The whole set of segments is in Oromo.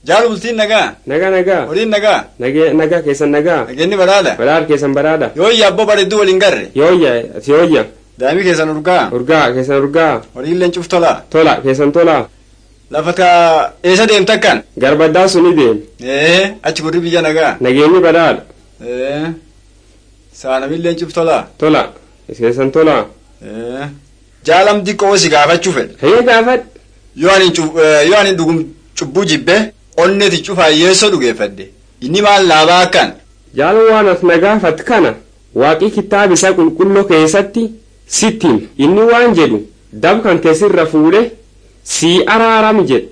Jaalu bultiin nagaa. Nagaa nagaa. Horiin nagaa. Nagee nagaa keessan nagaa. Nageenni badhaadha. Badhaadha keessan badhaadha. Yooyya abboo bareedduu waliin garre. Yooyya si yooyya. Daa'imni keessan urgaa. Urgaa keessan urgaa. Horiillee cuuf tolaa. Tola keessan tola. Lafa kaa eessa deemta akkan? Garbaddaa suni deem. Ee achi gurri biyya nagaa. Nageenyi badhaadha. Ee saanamillee cuuf tolaa. Tola keessan tola. Ee jaalam diqqoo si gaafachuu fedhe. Hayya gaafadh. Yoo ani cuf- eh, yoo ani dhugum cubbuu jibbe onneti cufaa yeessoo dhugeeffadhe. Inni maal laabaa akkan? Jaalan waan as na gaafat kana waaqii kitaaba isaa qulqulluu keessatti sittiin inni waan jedhu dab kan keessirra fuudhe sii araarami jedhu.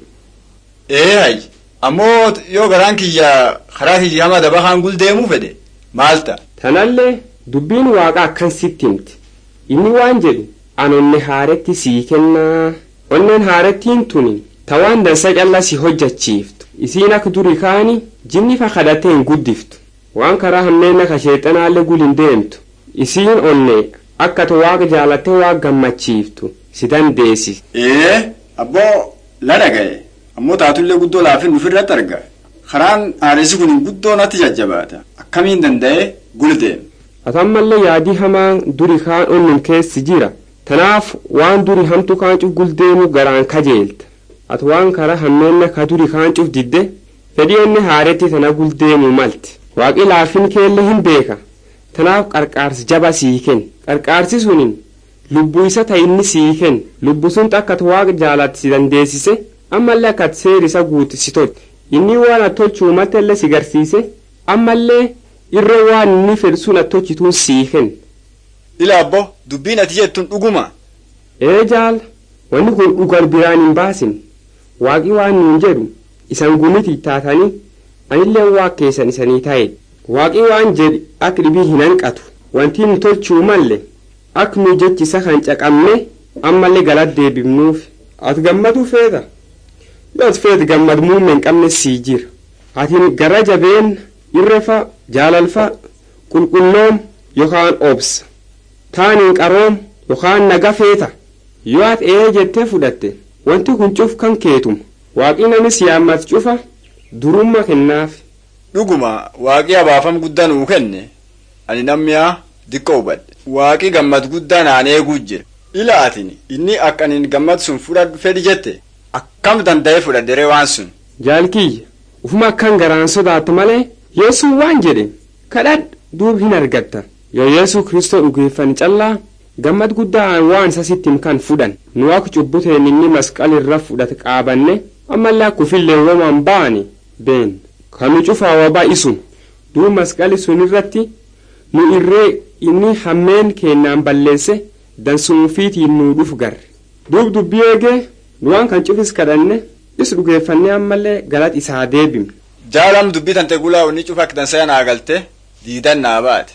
Ee hayyi ammoo yoo garaan kiyya karaa kiyya hama daba kaan guldeemuu fedhe maal ta'a? Tanallee dubbiin waaqa akkan sitti himti. Inni waan jedhu an onne haaretti sii kennaa. Onneen haarettiin tuni tawaan dansa callaa si hojjachiiftu. Isiin akka durii kaani jinni fa kadhattee hin guddiftu. Waan karaa hammeenna ka sheexanaallee gul hin deemtu. Isiin onne akka ati waaqa jaalattee waaqa gammachiiftu si dandeessi. Ee abboo ladha ga'e ammoo taatullee guddoo laafin ofirratti arga. Karaan haaressi kun guddoo natti jajjabaata. Akkamiin danda'ee guldeema? Atammallee yaadii hamaan duri kaan onnum keessi jira. Tanaaf waan duri hamtu kaan cuf guldeemu garaan kajeelta. Ati waan karaa hammeenna ka duri kaan cuf didde fedhii onni haaretti tana guldeemu malti. Waaqi laafin keelle hin beeka. Tanaaf qarqaarsi jaba sii kenna. Qarqaarsi sunin lubbuu isa ta'e inni sii kenna. Lubbu sun akka ati waaqa jaalatti si dandeessise ammallee akka ati seeri isa guuti si tolche. Inni waan ati tolchuu maltellee si garsiise ammallee irra waan inni fedhu sun ati tolchituun sii kenna. Ila abboo dubbiin ati jettuun dhuguma. Ee jaala wanni kun dhugar biraan hin baasin waaqi waan nuun jedhu isan gumiti taatanii anillee waa keessan isanii ta'e waaqi waan jedhi akka dhibii hin hanqatu wanti nu tolchuu malle akka nu jechisa kan caqabne ammallee galat deebifnuuf ati gammaduu feeta yoo ati feet gammad muummee hin qabne sii jira atiin gara jabeen irrefa jaalalfa qulqulloom yookaan obsa taaniin qaroom yookaan naga feeta yoo ati ee jettee fudhatte wanti kun cuf kan keetuma waaqni namis yaammat cufa durumma kennaaf Dhuguma waaqii abaafam guddaa nuu kenne ani nammiyaa diqqoo hubadhe. Waaqii gammad guddaa naan eeguu jira. Ila atin inni akka ani gammad sun fudhadhu fedhi jette akkam danda'ee fudhadheree waan sun. jaalkiyya ufuma akkan garaan sodaattu malee yesuun waan jedhe kadhadh duub hin argatta yoo yeesuu kristoo dhugeeffan callaa gammad guddaa waan isa sittim kan fudhan nu akka cubbuteen inni masqalirra fudhate qaabanne ammallee akka ufillee woman baane been kanu cufaa wabaa isum duub masqali sun irratti nu irree inni hammeen kennaan balleesse dansuunfiitiin nuu dhuf garre duub dubbii eegee nu waan kan cufis kadhanne is dhugeeffannee ammallee galat isaa deebimne Jaalam dubbii tante gulaa inni cufa akka dansaa naa galte diidan naa baate.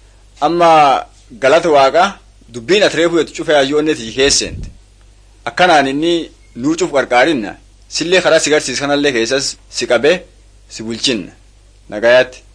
Amma galata waaqa dubbiin ati reefu jettu cufa yaayyoonni ati keesseente. Akkanaan inni nuu cuf qarqaarinna sillee karaa si garsiis kanallee keessas si qabee si bulchinna. Nagayaatti.